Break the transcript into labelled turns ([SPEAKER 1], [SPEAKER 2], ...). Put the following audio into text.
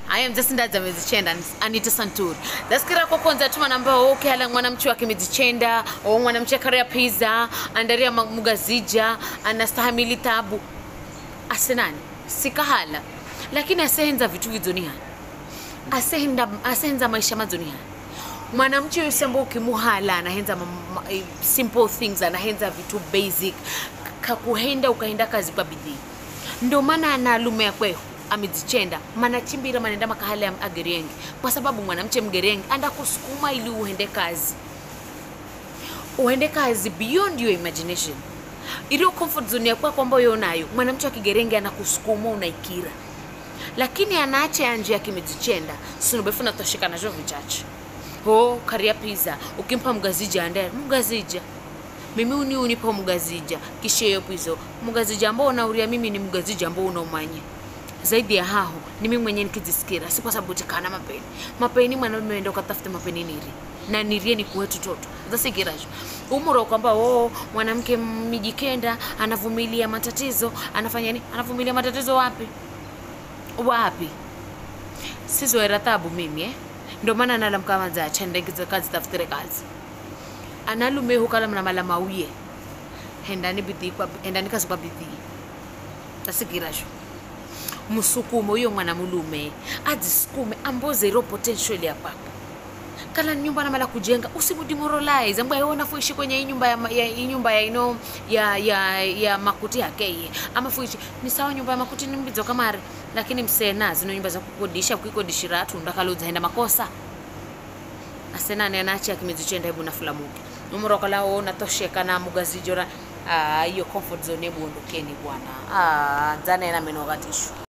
[SPEAKER 1] aya mzasindaza mezichenda anita santuri zasikira kokonza tuma namba okay ala mwanamchi wake mezichenda o mwanamchi akaria pizza andaria ma- mugazija anastahamili tabu asenani sikahala lakini asehenza vitu vizonihani asehenda asehenza maisha mazonihani mwanamchi yusembo ukimuhala anahenza ma- ma- eh, simple things anahenza vitu basic kakuhenda ukahenda kazi kwa bidii ndo maana analume yakweho amezichenda manachimbira manenda makahale ya ageriengi kwa sababu mwanamche mgeriengi andakusukuma ili uende kazi uende kazi beyond your imagination iliyo comfort zone ya kwako ambayo unayo mwanamche wa kigerenge anakusukuma unaikira lakini anaacha ya nje yakimezichenda sinubefu natosheka nacho vichache ho karia pizza ukimpa mgazija andera mgazija mimi uni unipa mgazija kisha hiyo pizo mgazija ambao unauria mimi ni mgazija ambao unaumanya zaidi ya haho ni mimi mwenyewe nikizisikira si kwa sababu tikana mapeni mapeni mwanamume enda ukatafute mapeni niri na nirie ni kuwetu toto zasikiracho umuro kwamba oh, mwanamke mijikenda anavumilia matatizo anafanya nini anavumilia matatizo wapi wapi sizoera tabu mimi eh? ndo maana nalamkamaza achandengiza kazi tafutire kazi analume hukala mnamala mauye hendani bidii kwa hendani kazi kwa bidii tasikirasho msukume uyo mwana mulume adzisukume amboze iro potential ya papo kala ni nyumba namala kujenga usimudimoralize mbwa yona fuishi kwenye hii nyumba ya, ma- ya, hii nyumba ya ino ya, ya, ya makuti yakeye ama fuishi ni sawa nyumba ya makuti ni mbidzo kamari lakini msena zino nyumba za kukodisha kuikodishira atu ndakaludzaenda makosa asenani anachi akimizichenda hebu nafulamuke numurokalawo natosheka na mugazijora Ah, hiyo comfort zone hebu ondokeni bwana Ah, dzana ena meno katishu